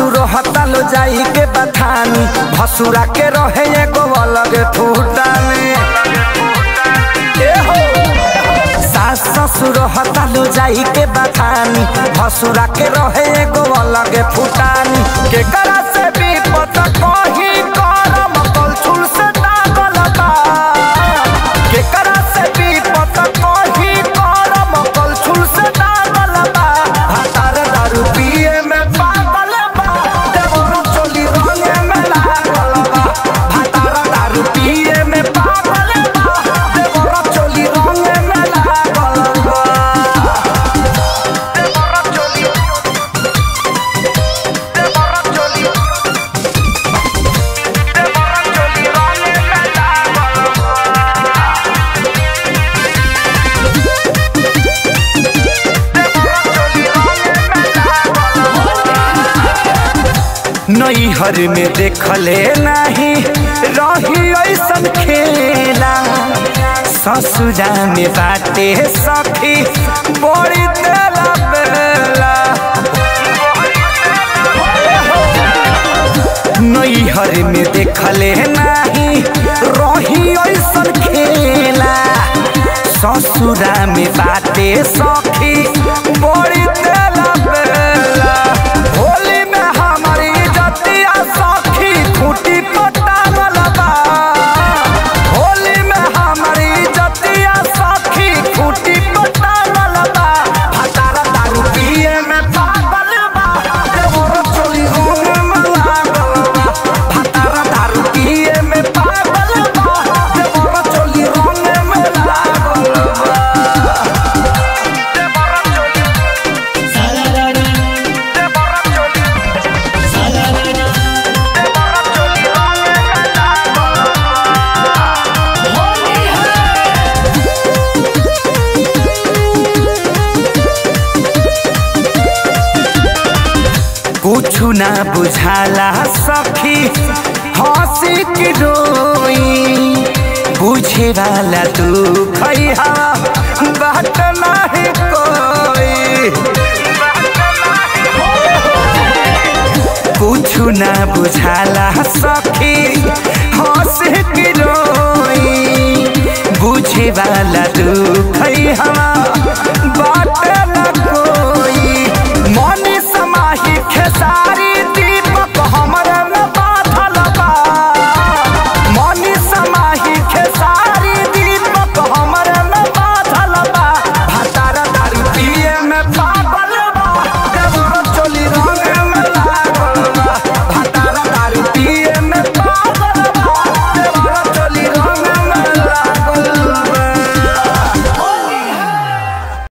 ससुर हतालो जाई के बथानी भसुरा के रहे एगो अलग फूटानी ए हो सास ससुर हतालो जाई के बथानी भसुरा के रहे एगो अलग फूटानी के करा से भी पता कही करम कलछुल से दागल बा के करा से भी पता कही करम कलछुल से दागल बा भातार दारू पिए में पागल बा देवर चोली रंगे में लागल बा भातार दारू पिए में पागल बा देवर चोली रंगे में लागल बा देवर चोली देवर चोली देवर चोली रंगे में लागल नैहर में देखले नहीं रही ऐसन खेला ससुरा में बाटे सखी बड़ी तेला बेला नैहर में देखले नहीं रही ऐसन खेला ससुरा में बाटे सखी बड़ी तेला बेला होली में हमारी जतिया सखी खूटी पटावल बा होली में हमारी जतिया सखी खूटी पटावल बा हतारा दारू पिए में पागल बा देवर चोली होने में लागल बा हतारा दारू पिए में पागल बा देवर चोली होने में लागल बा देवर चोली सारारारा देवर चोली सारारारा देवर चोली होने में लागल होली है कुछु ना बुझाला सखी हंसी की रोई बुझे वाला तू खैहा बात नहीं कोई कुछु ना बुझाला सखी हंसी की रोई बुझे वाला तू खैहा